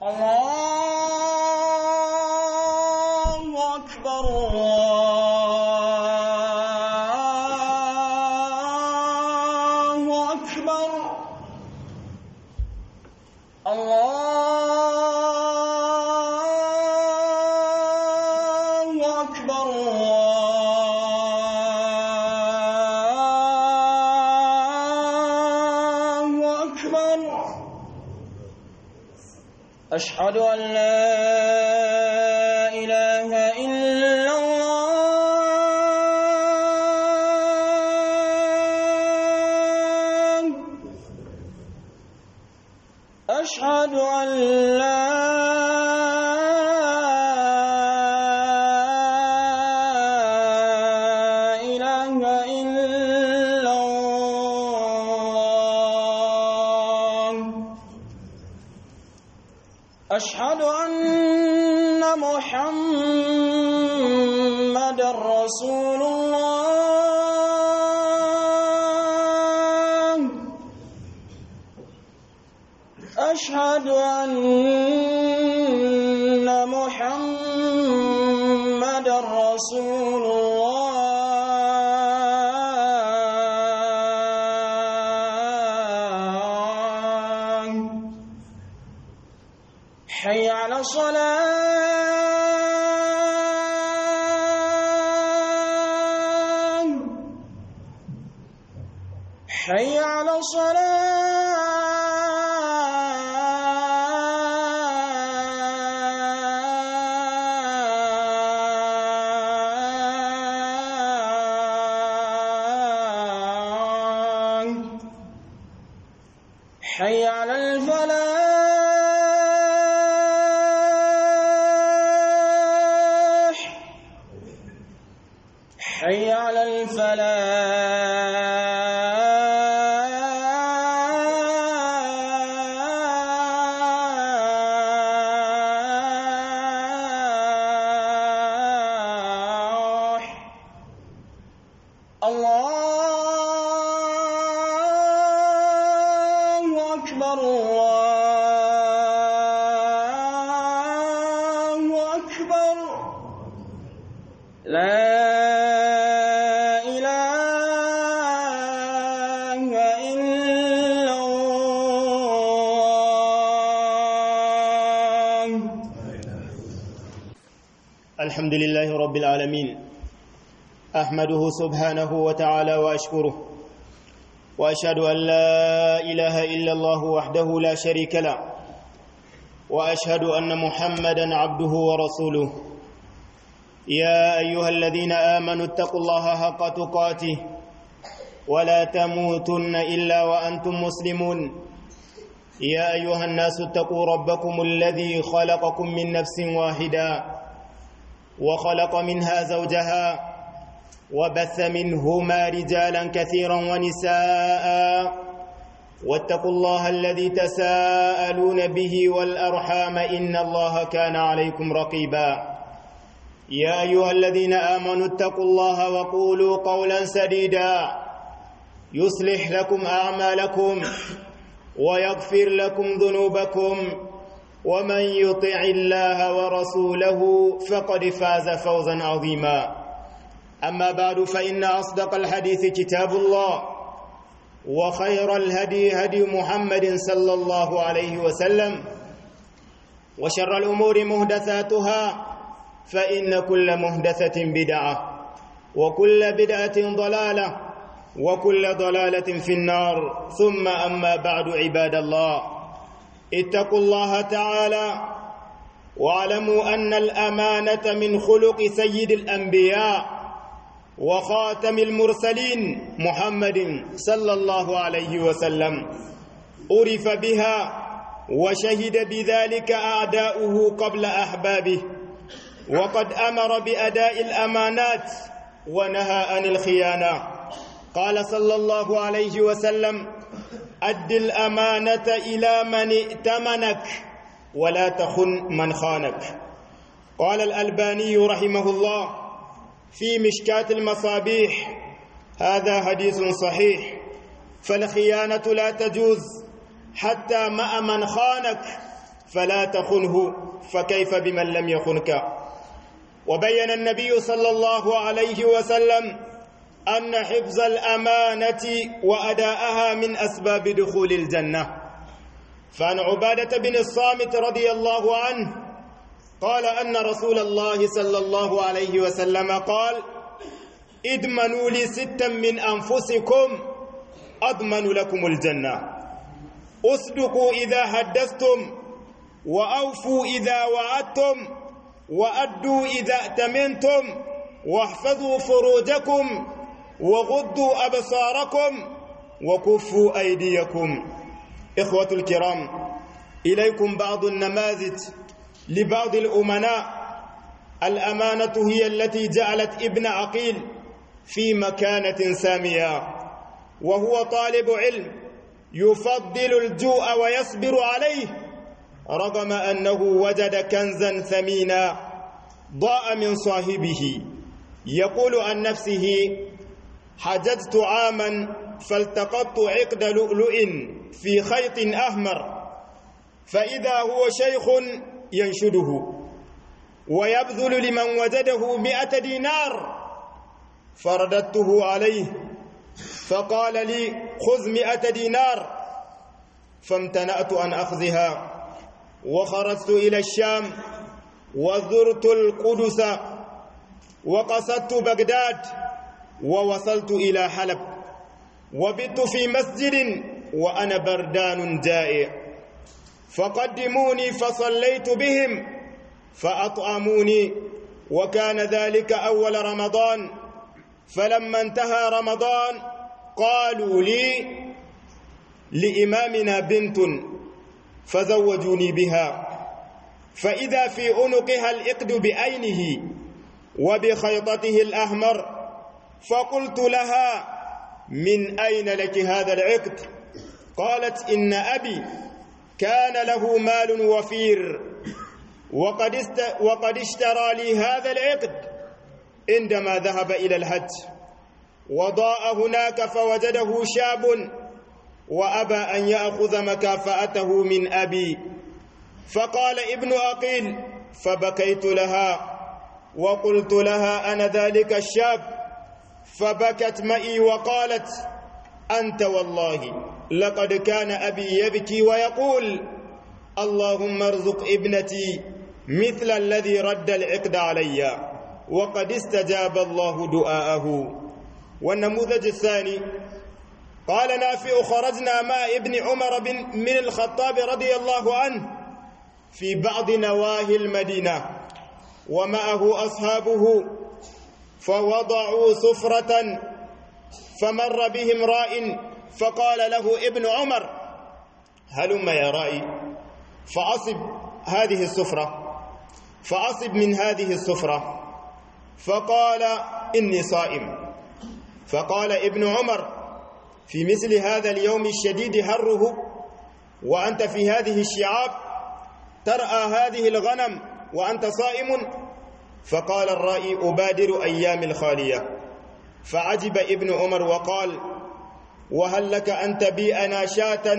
الله أكبر الله أكبر الله أكبر الله أكبر أشهد أن لا إله إلا الله أشهد أن لا إله إلا الله أشهد أن محمد رسول الله أشهد أن محمد رسول الله حي على الصلاة حي على الصلاة حي على الفلاح حي على الفلاح الله أكبر الله أكبر لا إله إلا الله الحمد لله رب العالمين احمده سبحانه وتعالى واشكره واشهد ان لا اله الا الله وحده لا شريك له واشهد ان محمدا عبده ورسوله يا ايها الذين امنوا اتقوا الله حق تقاته ولا تموتن الا وانتم مسلمون يا ايها الناس اتقوا ربكم الذي خلقكم من نفس واحده وخلق منها زوجها وبث منهما رجالا كثيرا ونساء واتقوا الله الذي تساءلون به والارحام ان الله كان عليكم رقيبا يا ايها الذين امنوا اتقوا الله وقولوا قولا سديدا يصلح لكم اعمالكم ويغفر لكم ذنوبكم ومن يطع الله ورسوله فقد فاز فوزا عظيما اما بعد فان اصدق الحديث كتاب الله وخير الهدي هدي محمد صلى الله عليه وسلم وشر الامور محدثاتها فان كل محدثه بدعه وكل بدعه ضلاله وكل ضلاله في النار ثم اما بعد عباد الله اتقوا الله تعالى واعلموا ان الامانه من خلق سيد الانبياء وخاتم المرسلين محمد صلى الله عليه وسلم عرف بها وشهد بذلك اعداؤه قبل احبابه وقد امر باداء الامانات ونهى عن الخيانه قال صلى الله عليه وسلم أد الأمانة إلى من ائتمنك ولا تخن من خانك قال الألباني رحمه الله في مشكاة المصابيح هذا حديث صحيح فالخيانة لا تجوز حتى مع من خانك فلا تخنه فكيف بمن لم يخنك وبين النبي صلى الله عليه وسلم أن حفظ الأمانة وأداءها من أسباب دخول الجنة فعن عبادة بن الصامت رضي الله عنه قال أن رسول الله صلى الله عليه وسلم قال ادمنوا لي ستا من أنفسكم أضمن لكم الجنة أصدقوا إذا حدثتم وأوفوا إذا وعدتم وأدوا إذا ائتمنتم واحفظوا فروجكم وغضوا أبصاركم وكفوا أيديكم إخوة الكرام إليكم بعض النماذج لبعض الأمناء الأمانة هي التي جعلت ابن عقيل في مكانة سامية وهو طالب علم يفضل الجوع ويصبر عليه رغم أنه وجد كنزا ثمينا ضاء من صاحبه يقول عن نفسه حججت عاما فالتقطت عقد لؤلؤ في خيط أحمر فإذا هو شيخ ينشده ويبذل لمن وجده مئة دينار فرددته عليه فقال لي خذ مئة دينار فامتنأت أن أخذها وخرجت إلى الشام وزرت القدس وقصدت بغداد ووصلت إلى حلب وبت في مسجد وأنا بردان جائع فقدموني فصليت بهم فأطعموني وكان ذلك أول رمضان فلما انتهى رمضان قالوا لي لإمامنا بنت فزوجوني بها فإذا في عنقها الإقد بعينه وبخيطته الأحمر فقلت لها من أين لك هذا العقد قالت إن أبي كان له مال وفير وقد, است وقد اشترى لي هذا العقد عندما ذهب إلى الحج وضاء هناك فوجده شاب وأبى أن يأخذ مكافأته من أبي فقال ابن أقيل فبكيت لها وقلت لها أنا ذلك الشاب فبكت معي وقالت أنت والله لقد كان أبي يبكي ويقول اللهم ارزق ابنتي مثل الذي رد العقد علي وقد استجاب الله دعاءه والنموذج الثاني قال نافع خرجنا مع ابن عمر بن من الخطاب رضي الله عنه في بعض نواهي المدينة ومعه أصحابه فوضعوا سفرة فمر بهم راء فقال له ابن عمر هلم يا رائي فأصب هذه السفرة فأصب من هذه السفرة فقال إني صائم فقال ابن عمر في مثل هذا اليوم الشديد حره وأنت في هذه الشعاب ترأى هذه الغنم وأنت صائم فقال الرائي أبادر أيام الخالية فعجب ابن عمر وقال وهل لك أن تبيئنا شاة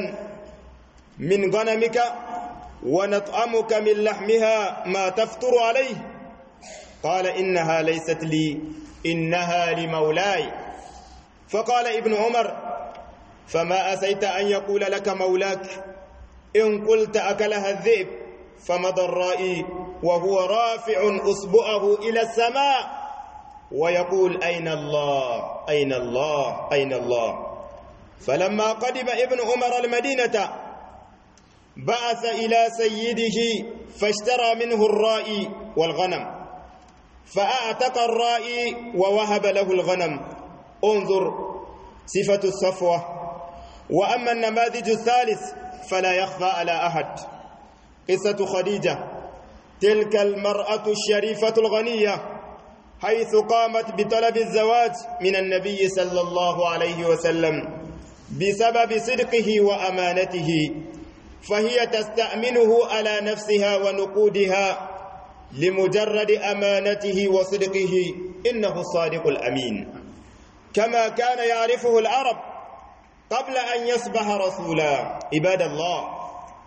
من غنمك ونطعمك من لحمها ما تفطر عليه قال إنها ليست لي إنها لمولاي فقال ابن عمر فما أسيت أن يقول لك مولاك إن قلت أكلها الذئب فمضى الرائي وهو رافع أصبعه إلى السماء ويقول أين الله أين الله أين الله فلما قدم ابن عمر المدينة بعث إلى سيده فاشترى منه الرائي والغنم فأعتق الرائي ووهب له الغنم انظر صفة الصفوة وأما النماذج الثالث فلا يخفى على أحد قصة خديجة تلك المرأة الشريفة الغنية حيث قامت بطلب الزواج من النبي صلى الله عليه وسلم بسبب صدقه وأمانته فهي تستأمنه على نفسها ونقودها لمجرد أمانته وصدقه إنه الصادق الأمين كما كان يعرفه العرب قبل أن يصبح رسولا عباد الله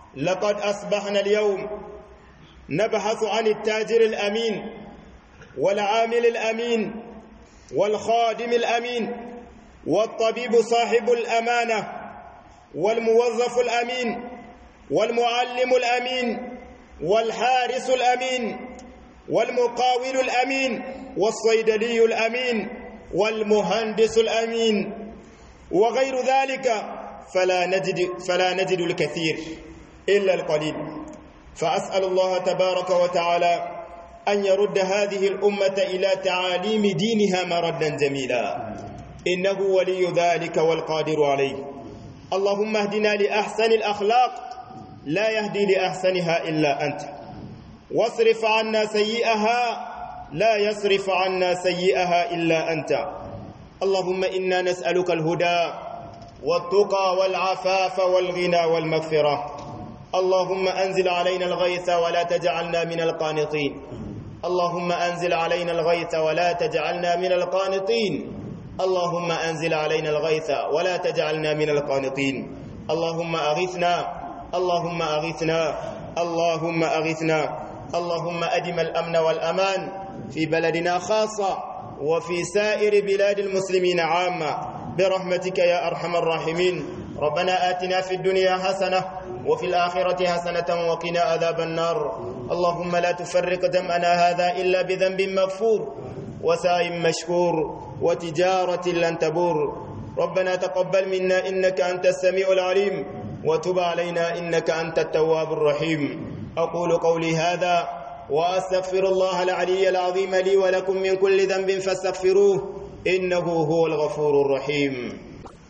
لقد أصبحنا اليوم نبحث عن التاجر الأمين والعامل الأمين والخادم الأمين والطبيب صاحب الأمانة والموظف الأمين والمعلم الأمين والحارس الأمين والمقاول الأمين والصيدلي الأمين والمهندس الأمين وغير ذلك فلا نجد فلا نجد الكثير إلا القليل فأسأل الله تبارك وتعالى أن يرد هذه الأمة إلى تعاليم دينها مردا جميلا إنه ولي ذلك والقادر عليه اللهم اهدنا لأحسن الأخلاق لا يهدي لأحسنها إلا أنت واصرف عنا سيئها لا يصرف عنا سيئها إلا أنت اللهم إنا نسألك الهدى والتقى والعفاف والغنى والمغفرة اللهم أنزل علينا الغيث ولا تجعلنا من القانطين اللهم أنزل علينا الغيث ولا تجعلنا من القانطين اللهم أنزل علينا الغيث ولا تجعلنا من القانطين اللهم أغثنا اللهم أغثنا اللهم أغثنا اللهم أدم الأمن والأمان في بلدنا خاصة وفي سائر بلاد المسلمين عامة برحمتك يا أرحم الراحمين ربنا آتنا في الدنيا حسنة وفي الآخرة حسنة وقنا عذاب النار اللهم لا تفرق دمنا هذا إلا بذنب مغفور وسائم مشكور وتجارة لن تبور ربنا تقبل منا إنك أنت السميع العليم وتب علينا إنك أنت التواب الرحيم أقول قولي هذا وأستغفر الله العلي العظيم لي ولكم من كل ذنب فاستغفروه إنه هو الغفور الرحيم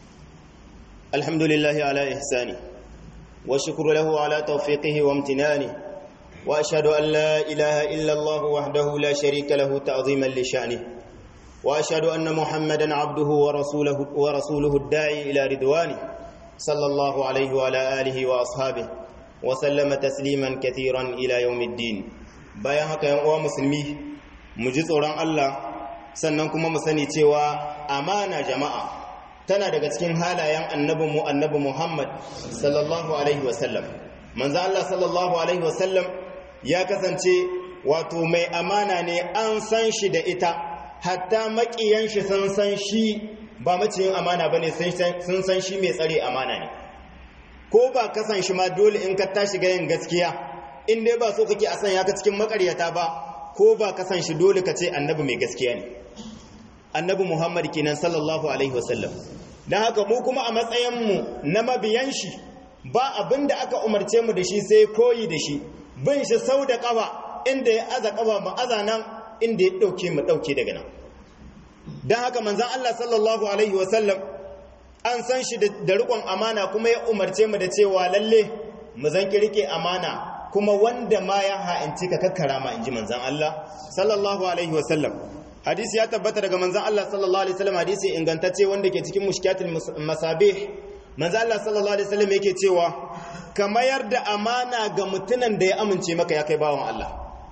الحمد لله على إحسانه والشكر له على توفيقه وامتنانه وأشهد أن لا إله إلا الله وحده لا شريك له تعظيما لشأنه وأشهد أن محمدا عبده ورسوله, ورسوله الداعي إلى رضوانه صلى الله عليه وعلى آله وأصحابه وسلم تسليما كثيرا إلى يوم الدين bayan haka yan uwa musulmi mu ji tsoron Allah sannan kuma mu sani cewa amana jama'a tana daga cikin halayen annabin mu annabi Muhammad sallallahu alaihi wasallam manzo Allah sallallahu alaihi wasallam ya kasance wato mai amana ne an san shi da ita hatta makiyan shi sun san shi ba maciyin amana bane sun san shi mai tsare amana ne ko ba kasan shi ma dole in ka tashi ga yin gaskiya in dai ba so kake a sanya ka cikin makaryata ba ko ba ka san shi dole ka ce annabi mai gaskiya ne annabi muhammad kenan sallallahu alaihi wasallam don haka mu kuma a matsayinmu na mabiyan shi ba abin da aka umarce mu da shi sai koyi da shi bin shi sau da kafa inda ya aza kafa mu aza nan inda ya dauke mu dauke daga nan don haka manzon Allah sallallahu alaihi wasallam an san shi da rikon amana kuma ya umarce mu da cewa lalle mu zan rike amana kuma wanda ma ya ha'inci ka kakkara ma in ji manzan Allah sallallahu alaihi wasallam hadisi ya tabbata daga manzan Allah sallallahu alaihi wasallam hadisi ingantacce wanda ke cikin mushkiyatul masabih manzan Allah sallallahu alaihi wasallam yake cewa ka mayar da amana ga mutunan da ya amince maka ya kai bawan Allah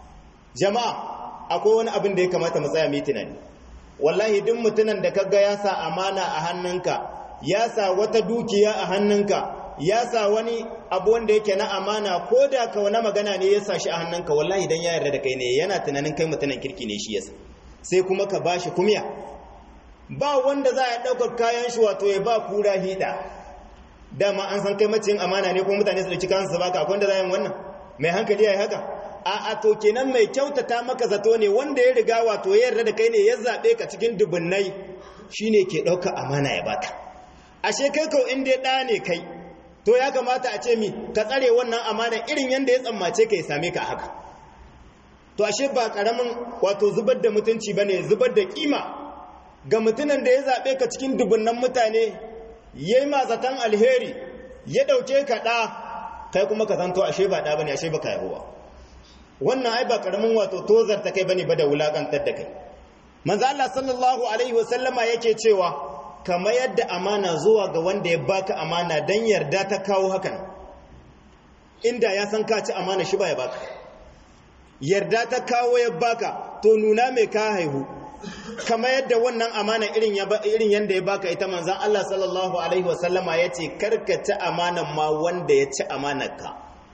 jama'a akwai wani abin da ya kamata mu tsaya mu tunani wallahi duk mutunan da kaga ya sa amana a hannunka ya sa wata dukiya a hannunka ya sa wani abu wanda yake na amana ko da ka wani magana ne ya sa shi a hannunka wallahi idan ya yarda da kai ne yana tunanin kai mutunan kirki ne shi yasa sai kuma ka bashi kumya ba wanda za a ɗaukar kayan shi wato ya ba kura hida dama an san kai maciyin amana ne kuma mutane su da cikin su baka akwai wanda za a yi wannan mai hankali ya yi haka a a to kenan mai kyautata maka zato ne wanda ya riga wato ya yarda da kai ne ya zaɓe ka cikin dubunnai shine ke ɗaukar amana ya baka ashe kai kau in dai ɗa ne kai to ya kamata a ce mi ka tsare wannan amana irin yadda ya tsammace ka ya same ka haka to ashe ba karamin wato zubar da mutunci bane zubar da kima ga mutunan da ya zabe ka cikin dubunnan mutane yayi ma zatan alheri ya dauke ka da kai kuma ka zanto ashe ba da bane ashe baka yabo ba wannan ai ba karamin wato tozar ta kai bane ba da wulakantar da kai manzo Allah sallallahu alaihi wasallama yake cewa kama yadda amana zuwa ga wanda ya baka amana don yarda ta kawo hakan inda ya san ka ci amana shi ba ya baka yarda ta kawo ya baka to nuna mai ka haihu kama yadda wannan amana irin yadda ya baka ita manzan Allah sallallahu alaihi wasallama ya ce karka ci amanan ma wanda ya ci amanarka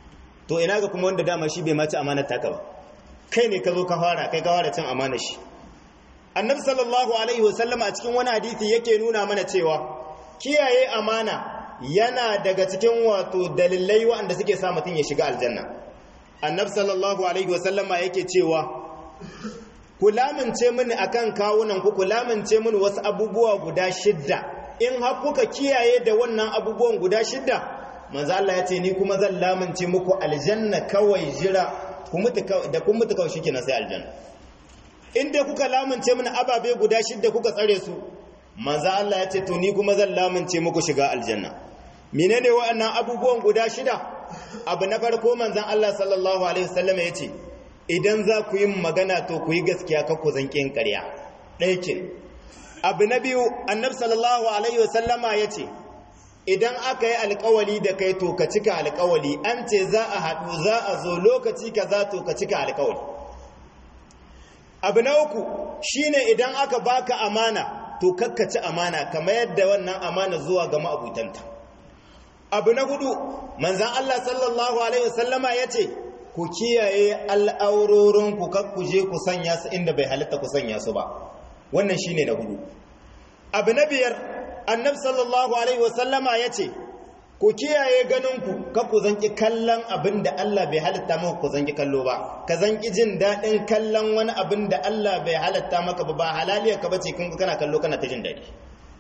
to ina ga kuma wanda dama shi bai maci amanar taka ba kai ne ka zo ka fara kai ka fara cin amanar shi annabi sallallahu alaihi wasallam a cikin wani hadisi yake nuna mana cewa kiyaye amana yana daga cikin wato dalilai waɗanda suke sa mutum ya shiga aljanna annabi sallallahu alaihi wasallam yake cewa ku lamince mini akan kawunan ku ku lamince mini wasu abubuwa guda shidda in har kuka kiyaye da wannan abubuwan guda shidda manzo Allah ya ce ni kuma zan lamince muku aljanna kawai jira ku mutu da kun mutu kawai shikenan sai aljanna in dai kuka lamince mini ababe guda shidda kuka tsare su manzo Allah ya ce to ni kuma zan lamince muku shiga aljanna menene wa'annan abubuwan guda shida abu na farko manzon Allah sallallahu alaihi wasallam ya ce idan za ku yi magana to ku yi gaskiya ka ku zanki yin ƙarya ɗaikin abu na biyu annabi sallallahu alaihi wasallama ya ce idan aka yi alkawali da kai to ka cika alkawali an ce za a haɗu za a zo lokaci ka za to ka cika alkawali abu na uku shine idan aka baka amana to kakkaci amana kamar yadda wannan amana zuwa ga ma'abutanta abu na hudu manzan Allah sallallahu alaihi wasallama ya ce ku kiyaye al'aurorinku kakku je ku sanya su inda bai halitta ku sanya su ba wannan shine na hudu abu na biyar annabi sallallahu alaihi wasallama ya ce ku kiyaye ganinku kakku zanki kallon abin da Allah bai halitta maka ku zanki kallo ba ka zanki jin daɗin kallon wani abin da Allah bai halitta maka ba ba halaliyar ka bace kun kana kallo kana ta jin daɗi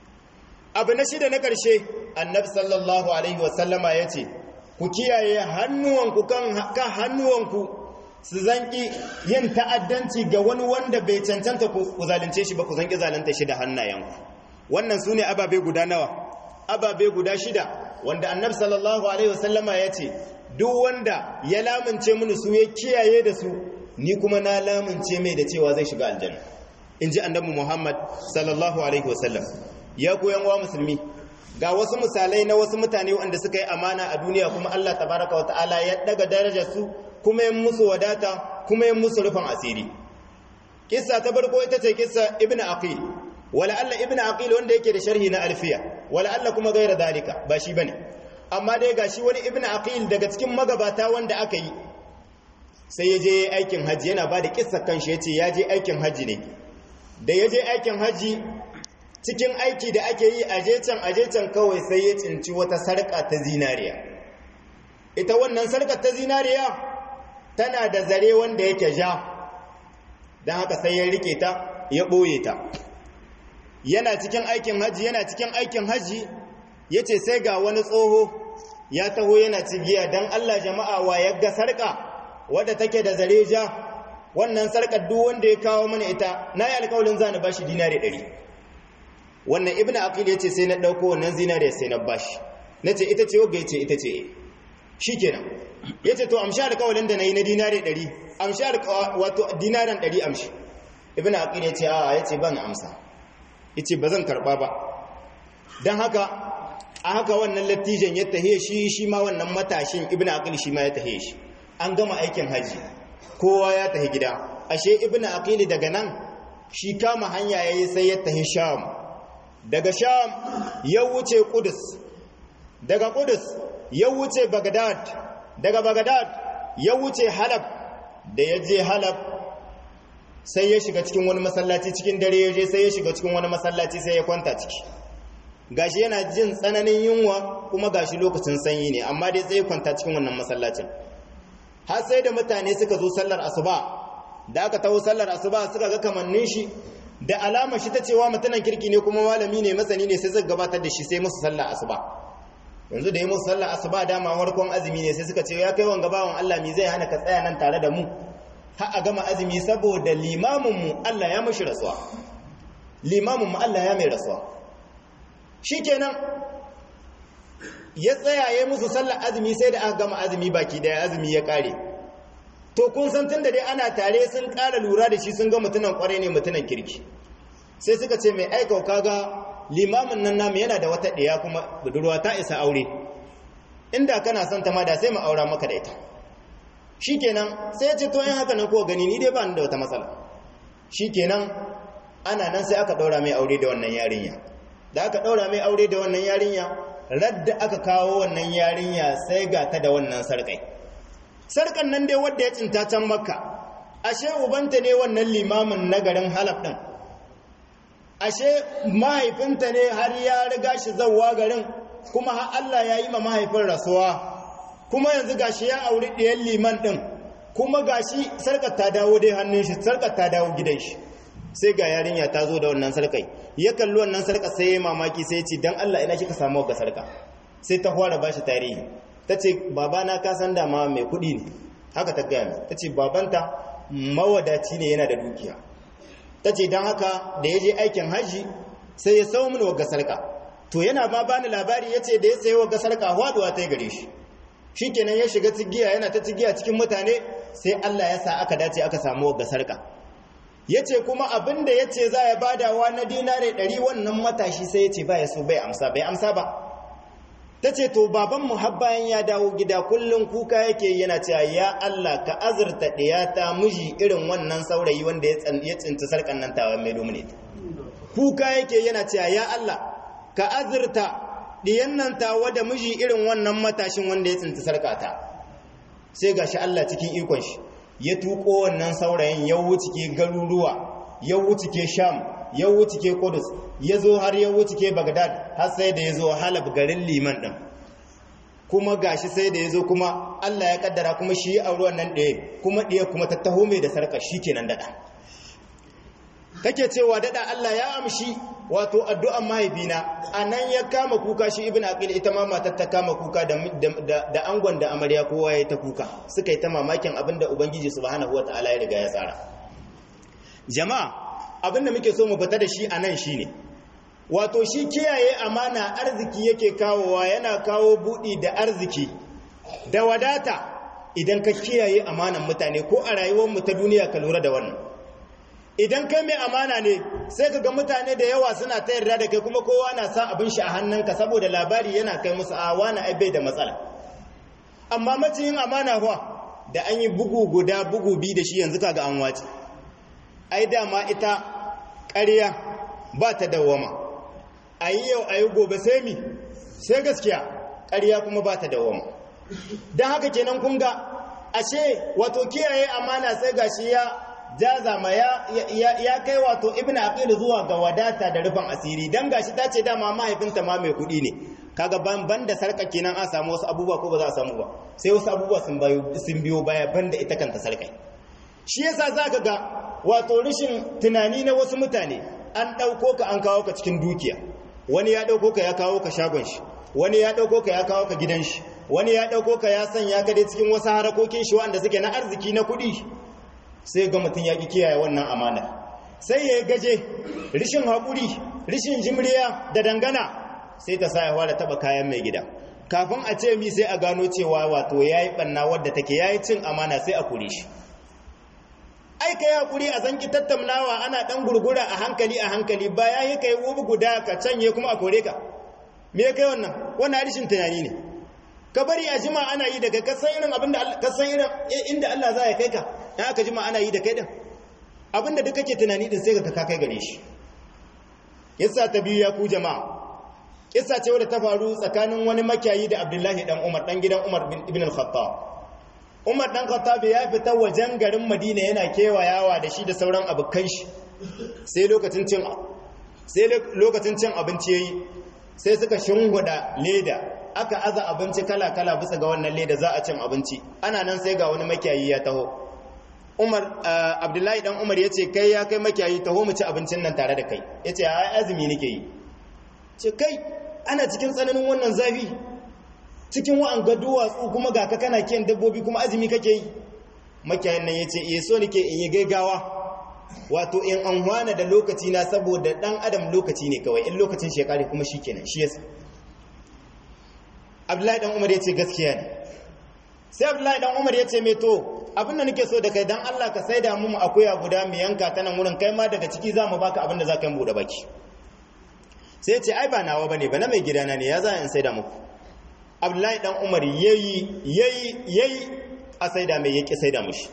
abu na shida na ƙarshe annabi sallallahu alaihi wasallama ya ce ku kiyaye hannuwanku kan hannuwanku su zanki yin ta'addanci ga wani wanda bai cancanta ku zalunce shi ba ku zanki zalunta shi da hannayenku wannan su ne ababe guda nawa ababe guda shida wanda annabi sallallahu alaihi wasallama ya ce duk wanda ya lamunce mini su ya kiyaye da su ni kuma na lamunce mai da cewa zai shiga aljanna in ji annabi muhammad sallallahu alaihi wasallam ya koyan wa musulmi ga wasu misalai na wasu mutane wanda suka yi amana a duniya kuma Allah tabaraka wa ta'ala ya daga darajar su kuma yin musu wadata kuma yin musu rufin asiri kissa ta farko ita ce kissa ibn aqil wala alla ibn aqil wanda yake da sharhi na alfiya wala alla kuma gaira dalika ba shi bane amma dai gashi wani ibn aqil daga cikin magabata wanda aka yi sai ya je aikin haji yana ba da kissa kanshi yace ya je aikin haji ne da ya je aikin haji cikin aiki da ake yi a can a can kawai sai ya cinci wata sarƙa ta zinariya ita wannan sarƙar ta zinariya tana da zare wanda yake ja don haka sai ya rike ta ya ɓoye ta yana cikin aikin haji yana cikin aikin haji ya ce sai ga wani tsoho ya taho yana cigiya don allah jama'a wa ya ga sarƙa wadda take da zare ja wannan sarƙar duk wanda ya kawo mana ita na yi alƙawalin zani ba shi dinari ɗari wannan ibn aqil yace sai na dauko wannan zinare sai na bashi nace ita ce wagga yace ita ce shikenan yace to amsha alƙawalin da nayi na dinare 100 amsha wato dinaran 100 amshi ibn aqil yace a yace ban amsa yace bazan karba ba dan haka a haka wannan lattijan ya tahe shi shi ma wannan matashin ibn aqil shi ma ya tahe shi an gama aikin haji kowa ya tahi gida ashe ibn aqil daga nan shi kama hanya yayi sai ya tahi sham daga sham ya wuce kudus daga kudus ya wuce bagdad daga bagdad ya wuce halab da ya je halab sai ya shiga cikin wani masallaci cikin dare ya je sai ya shiga cikin wani masallaci sai ya kwanta ciki gashi yana jin tsananin yunwa kuma gashi lokacin sanyi ne amma dai sai ya kwanta cikin wannan masallacin har sai da mutane suka zo sallar asuba da aka taho sallar asuba suka ga kamannin shi da alama shi ta cewa mutunan kirki ne kuma malami ne masani ne sai zai gabatar da shi sai musu sallah asuba yanzu da yi musu sallah asuba dama warkon azumi ne sai suka ce ya kai wanga bawan Allah mi zai hana ka tsaya nan tare da mu har a gama azumi saboda limamin mu Allah ya mashi rasuwa limamin mu Allah ya mai rasuwa shikenan ya tsaya ya musu sallar azumi sai da aka gama azumi baki daya azumi ya kare to kun san tunda dai ana tare sun ƙara lura da shi sun ga mutunan ƙware ne mutunan kirki sai suka ce mai aika kaga limamin nan namu yana da wata ɗaya kuma budurwa ta isa aure inda kana son ta ma da sai mu aura maka da ita shikenan sai ya ce to in haka nan ko gani ni dai ba ni da wata matsala shikenan ana nan sai aka ɗaura mai aure da wannan yarinya da aka ɗaura mai aure da wannan yarinya radda aka kawo wannan yarinya sai ga ta da wannan sarƙai sarkan nan dai wadda ya cinta can makka ashe ubanta ne wannan limamin na garin halaf ɗin ashe mahaifinta ne har ya riga shi zauwa garin kuma har Allah ya yi ma mahaifin rasuwa kuma yanzu gashi ya auri ɗayan liman ɗin kuma gashi sarkar ta dawo dai hannun shi sarkar ta dawo gidan shi sai ga yarinya ta zo da wannan sarkai ya kalli wannan sarka sai ya mamaki sai ya ce dan Allah ina kika samu ga sarka sai ta fara bashi tarihi ta ce babana ka san dama mai kuɗi ne haka ta gaya ta ce babanta mawadaci ne yana da dukiya ta ce don haka da ya je aikin hajji sai ya sau mini wagga sarka to yana ma bani labari ya ce da ya sayi wagga sarka haɗuwa ta yi gare shi shi kenan ya shiga tsigiya yana ta tsigiya cikin mutane sai Allah ya sa aka dace aka samu wagga sarka ya ce kuma abin da ya ce za ya badawa na dinare ɗari wannan matashi sai ya ce ba ya so bai amsa bai amsa ba ta ce to babanmu har bayan ya dawo gida kullum kuka yake yana cewa ya Allah ka azurta ɗiyata miji irin wannan saurayi wanda ya tsinci sarkan nan tawa mai domine kuka yake yana cewa ya Allah ka azurta ɗiyan nan tawa da miji irin wannan matashin wanda ya tsinci sarkata sai gashi Allah cikin ikon shi ya tuko wannan saurayin ya wuce garuruwa ya wuce sham ya wuce kudus ya zo har ya wuce bagdad har sai da ya zo halab garin liman ɗin kuma gashi sai da ya zo kuma allah ya kaddara kuma shi a ruwan nan ɗaya kuma ɗaya kuma ta taho mai da sarka shi kenan daɗa kake cewa daɗa allah ya amshi wato addu'an mahaifina a nan ya kama kuka shi ibn aqil ita ma matar ta kama kuka da angon da amarya kowa ya ta kuka suka yi ta mamakin abin da ubangiji subhanahu wataala ya riga ya tsara jama'a abin da muke so mu fita da shi a nan shine wato shi kiyaye amana arziki yake kawowa yana kawo buɗi da arziki da wadata idan ka kiyaye amanan mutane ko a rayuwarmu ta duniya ka lura da wannan idan kai mai amana ne sai ka ga mutane da yawa suna ta yarda da kai kuma kowa na sa abin shi a hannunka saboda labari yana kai musu a wani aibai da matsala amma maciyin amana kuwa da an yi bugu guda bugu biyu da shi yanzu kaga an wace ai dama ita ƙarya ba ta dawama a yi yau a yi gobe sai mi sai gaskiya ƙarya kuma ba ta dawama don haka kenan kun ga ashe wato kiyaye amana sai gashi ya jazama ya, ya, kai wato ibn aqil zuwa ga wadata da rufin asiri dan gashi ta ce dama mahaifinta ma mai kuɗi ne kaga ban da sarka kenan an samu wasu abubuwa ko ba za a samu ba sai wasu abubuwa sun biyo baya banda ita kanta sarkai shi yasa zaka ga wato rashin tunani na wasu mutane an ɗauko ka an kawo ka cikin dukiya wani ya ɗauko ka ya kawo ka shagon shi wani ya ɗauko ka ya kawo ka gidan shi wani ya ɗauko ka ya sanya ka dai cikin wasu harakokin shi wanda suke na arziki na kuɗi sai ga mutum ya ƙi kiyaye wannan amana sai ya gaje rishin haƙuri rishin jimriya da dangana sai ta sa ya fara taɓa kayan mai gida kafin a ce mi sai a gano cewa wato ya yi ɓanna wadda take ya yi cin amana sai a kure shi ai ka yi haƙuri a zanki tattaunawa ana ɗan gurgura a hankali a hankali baya yi ka yi wubu guda ka canye kuma a kore ka me kai wannan wannan harishin tunani ne ka bari a jima ana yi daga kasan irin abinda kasan irin inda Allah za ya kai ka in aka jima ana yi da kai din abinda duk kake tunani din sai ka kai gare shi yasa ta biyu ya ku jama'a kissa ce wadda ta faru tsakanin wani makiyayi da Abdullahi dan Umar dan gidan Umar ibn al-Khattab Umar dan Khattab ya fita wajen garin Madina yana kewayawa da shi da sauran abokan shi sai lokacin cin sai lokacin cin abinci yayi sai suka shingwada leda aka aza abinci kala kala bisa ga wannan leda za a cin abinci ana nan sai ga wani makiyayi ya taho Umar Abdullahi dan Umar yace kai ya kai makiyayi taho mu ci abincin nan tare da kai yace ai azumi nake yi ce kai ana cikin tsananin wannan zafi cikin wa'anga duwatsu kuma ga ka kana kiyan dabbobi kuma azumi kake yi makiyayin nan ya ce iya so nake in yi gaigawa wato in an hwana da lokaci na saboda dan adam lokaci ne kawai in lokacin shekari kuma shi kenan shi yasa abdullahi dan umar ya ce gaskiya ne sai abdullahi dan umar ya ce mai to abin da nake so da kai dan allah ka saida mu akuya guda mu yanka ta nan wurin kai ma daga ciki za mu baka abin da za ka yi buɗe baki sai ce ai ba nawa bane ba na mai gidana ne ya za in saida muku abdullahi dan umar yayi yayi yayi a saida mai yake saida mushi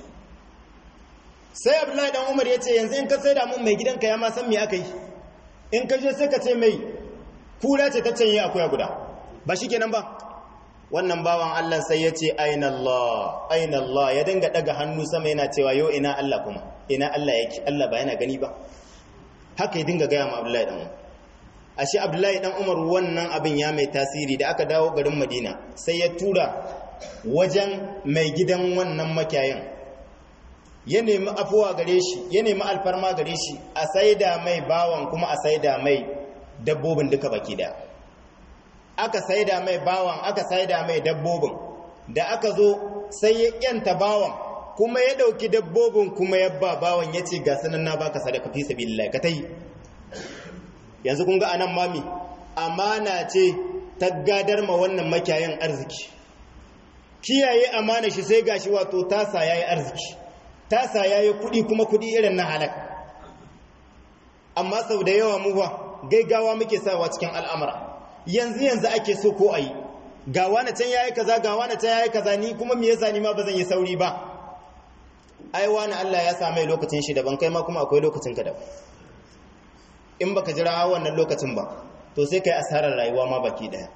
sai abdullahi dan umar yace yanzu in ka saida mun mai gidanka ya ma san me aka yi in ka je sai ka ce mai kura ce ta canye akuya guda ba shikenan ba wannan bawan Allah sai ya ce aina Allah aina Allah ya dinga daga hannu sama yana cewa yo ina Allah kuma ina Allah yake Allah ba yana gani ba haka ya dinga gaya ma Abdullahi dan Umar ashe Abdullahi dan Umar wannan abin ya mai tasiri da aka dawo garin Madina sai ya tura wajen mai gidan wannan makiyayin ya nemi afuwa gare shi ya nemi alfarma gare shi a saida mai bawan kuma a saida mai dabbobin duka baki daya aka saida mai bawan aka saida mai dabbobin da aka zo sai ya yanta bawan kuma ya dauki dabbobin kuma ya ba bawan ya ce ga sanan na baka sadaka fi sabilillah ka tai yanzu kun ga anan mami amana ce ta gadar ma wannan makiyayin arziki kiyaye amana shi sai gashi wato tasa yayi arziki tasa yayi kudi kuma kudi irin na halak amma sau da yawa mu ba gaigawa muke sawa cikin al'amura yanzu yanzu ake so ko ayi ga wani can yayi kaza ga wani can yayi kaza ni kuma me yasa ni ma bazan yi sauri ba ai wani Allah ya sa mai lokacin shi daban kai ma kuma akwai lokacin ka daban in baka jira wannan lokacin ba to sai kai asarar rayuwa ma baki daya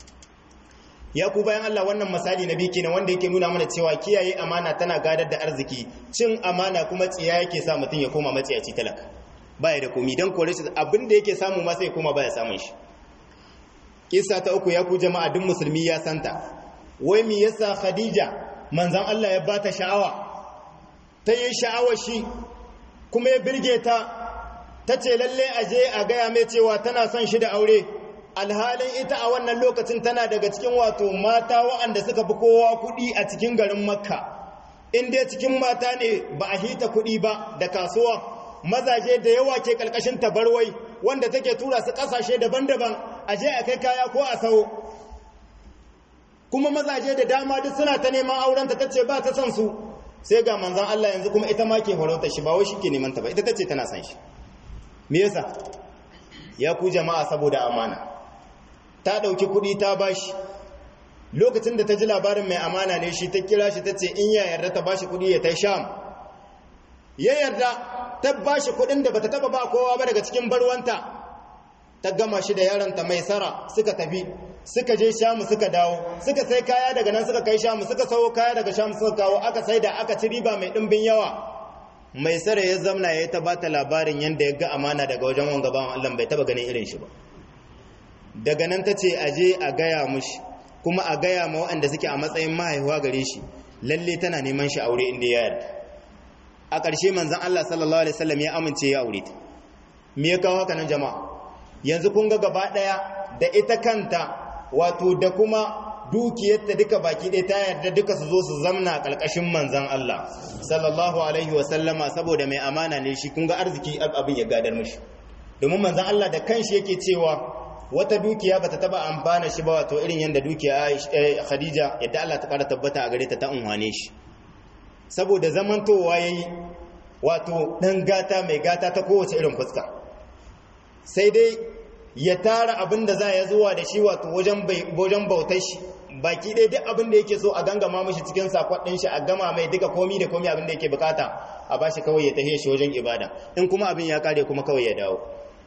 ya ku bayan Allah wannan misali na biki na wanda yake nuna mana cewa kiyaye amana tana gadar da arziki cin amana kuma tsiya yake sa mutum ya koma matsiyaci talaka baya da komi dan kore shi abin da yake samu ma sai koma baya samun shi kissa ta uku ya ku jama'a duk musulmi ya santa wai me yasa khadija manzon Allah ya bata sha'awa ta yi sha'awar shi kuma ya birge ta ta ce lalle aje a gaya mai cewa tana son shi da aure alhalin ita a wannan lokacin tana daga cikin wato mata waɗanda suka fi kowa kuɗi a cikin garin makka in dai cikin mata ne ba a hita kuɗi ba da kasuwa mazaje da yawa ke ƙarƙashin tabarwai wanda take tura su ƙasashe daban-daban a je a kai kaya ko a sau kuma mazaje da dama duk suna ta neman aurenta ta ce ba ta son su sai ga manzan Allah yanzu kuma ita ma ke horauta shi ba wai shi ke neman ta ba ita ta ce tana son shi me yasa ya ku jama'a saboda amana ta ɗauki kuɗi ta bashi lokacin da ta ji labarin mai amana ne shi ta kira shi ta ce in ya yarda ta bashi kuɗi ya ta sham ya yarda ta bashi kuɗin da bata taba ba kowa ba daga cikin barwanta ta gama shi da yaronta mai sara suka tafi suka je shamu suka dawo suka sai kaya daga nan suka kai shamu suka sawo kaya daga shamu suka kawo aka sai da aka ci riba mai ɗimbin yawa mai sara ya zamna ya ta bata labarin yadda ya ga amana daga wajen wanga bawan Allah bai taba ganin irin shi ba daga nan ta ce a je a gaya mushi kuma a gaya ma waɗanda suke a matsayin mahaihuwa gare shi lalle tana neman shi aure inda ya yarda a ƙarshe manzan Allah sallallahu alaihi wasallam ya amince ya aure ta me ya kawo haka nan jama'a yanzu kun ga gaba ɗaya da ita kanta wato da kuma dukiyarta duka baki ɗaya ta yarda duka su zo su zamna a ƙarƙashin manzan Allah sallallahu alaihi wasallama saboda mai amana ne shi kun ga arziki abin ya gadar mishi domin manzan Allah da kanshi yake cewa wata dukiya bata taba amfana shi ba wato irin yanda dukiya Khadija yadda Allah ta kara tabbata a gare ta ta unwane shi saboda zamantowa yayi wato dan gata mai gata ta kowace irin fuska sai dai ya tara abin da za ya zuwa da shi wato wajen wajen bautar shi baki dai duk abin da yake so a gangama mishi cikin sakon din shi a gama mai duka komi da komi abin da yake bukata a bashi kawai ya tafiye shi wajen ibada in kuma abin ya kare kuma kawai ya dawo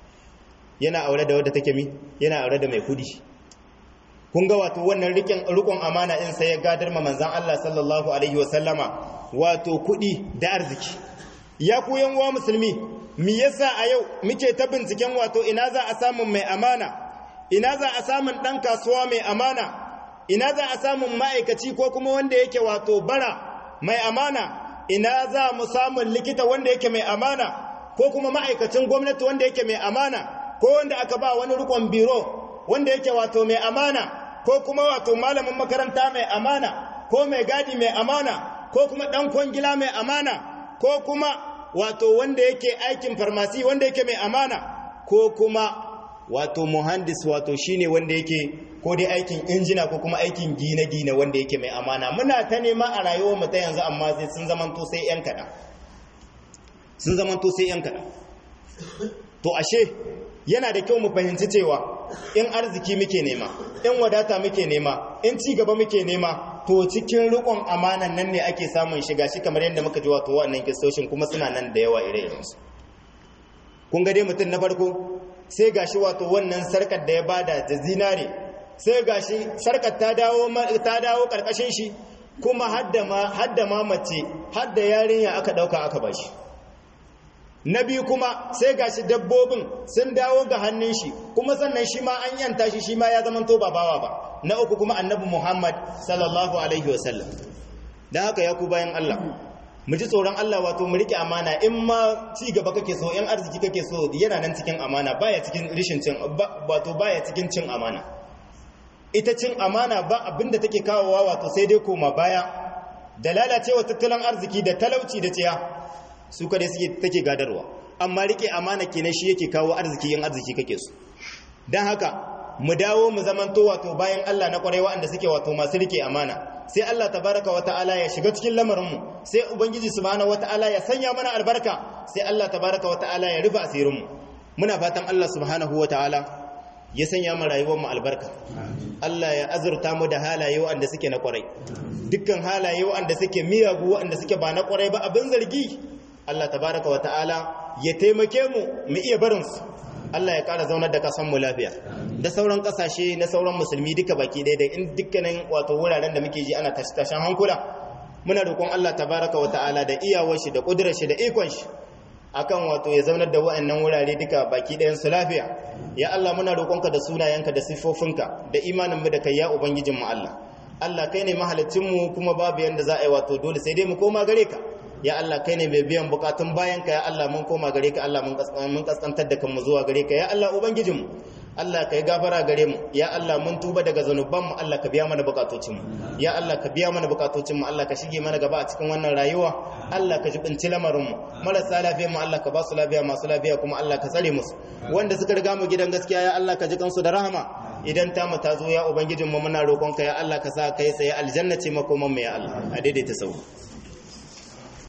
yana aure da wadda take mi yana aure da mai kudi kun ga wato wannan rikin rikon amana in sai ya gadar ma manzon Allah sallallahu alaihi wasallama wato kudi da arziki ya ku yan uwa musulmi me yasa a yau muke ta binciken wato ina za a samu mai amana ina za a samun dan kasuwa mai amana ina za a samun ma'aikaci ko kuma wanda yake wato bara mai amana ina za mu samun likita wanda yake mai amana ko kuma ma'aikacin gwamnati wanda yake mai amana ko wanda aka ba wani rikon biro wanda yake wato mai amana ko kuma wato malamin makaranta mai amana ko mai gadi mai amana ko kuma dan kwangila mai amana ko kuma wato wanda yake aikin farmasi wanda yake mai amana ko kuma wato muhandis wato shine wanda yake ko dai aikin injina ko kuma aikin gine-gine wanda yake mai amana muna ta nema a rayuwar mu ta yanzu amma sai sun zamanto sai yan kaɗan sun zamanto sai yan kaɗan to ashe yana da kyau mu fahimci cewa in arziki muke nema in wadata muke nema in ci gaba muke nema to cikin rikon amanan nan ne ake samun shiga shi kamar yadda muka ji wato wannan kistoshin kuma suna nan da yawa ire irensu kun ga dai mutum na farko sai gashi wato wannan sarkar da ya bada da zinare sai gashi sarkar ta dawo ta dawo karkashin shi kuma hadda ma hadda ma mace hadda yarinya aka dauka aka bashi na biyu kuma sai gashi dabbobin sun dawo ga hannun shi kuma sannan shi ma an yanta shi shi ma ya zama to ba bawa ba na uku kuma annabi Muhammad sallallahu alaihi wasallam dan haka ya ku bayan Allah mu ji tsoron Allah wato mu rike amana in ma ci gaba kake so in arziki kake so yana nan cikin amana baya cikin rishin cin wato baya cikin cin amana ita cin amana ba abinda take kawowa wato sai dai koma baya da lalacewa tattalin arziki da talauci da tsiya su kada suke take gadarwa amma rike amana kenan shi yake kawo arziki yin arziki kake so dan haka mu dawo mu zamanto wato bayan Allah na kwarai waɗanda suke wato masu rike amana sai Allah tabaraka wa ta'ala ya shiga cikin lamarinmu sai ubangiji subhanahu wa ta'ala ya sanya mana albarka sai Allah tabaraka wa ta'ala ya rufe asirinmu muna fatan Allah subhanahu wa ta'ala ya sanya mu rayuwar mu albarka Allah ya azurta mu da halaye waɗanda suke na kwarai dukkan halaye waɗanda suke miyagu waɗanda suke ba na kwarai ba abin zargi Allah tabaraka wa ta'ala ya taimake mu mu iya barin su Allah ya ƙara zaunar da ƙasar mu lafiya da sauran ƙasashe na sauran musulmi duka baki ɗaya da in dukkanin wato wuraren da muke ji ana tashe-tashen hankula muna roƙon Allah tabaraka wa ta'ala da iyawar shi da ƙudurar shi da ikon shi akan wato ya zaunar da wa'annan wurare duka baki ɗayan su lafiya ya Allah muna roƙonka da sunayenka da siffofinka da imanin mu da kai ya ubangijin mu Allah Allah kai ne mahalicin mu kuma babu yanda za a yi wato dole sai dai mu koma gare ka ya Allah kai ne mai biyan bukatun bayan ka ya Allah mun koma gare ka Allah mun kaskantar da kanmu zuwa gare ka ya Allah ubangijin mu Allah ka yi gafara gare mu ya Allah mun tuba daga zanuban mu Allah ka biya mana bukatocin mu ya Allah ka biya mana bukatocin mu Allah ka shige mana gaba a cikin wannan rayuwa Allah ka jibinci lamarin mu marasa lafiya mu Allah ka ba su lafiya masu lafiya kuma Allah ka tsare musu wanda suka riga mu gidan gaskiya ya Allah ka ji kansu da rahama idan ta mu ta zo ya ubangijin mu muna roƙonka ya Allah ka sa kai sai aljanna ce makoman mu ya Allah a daidaita sau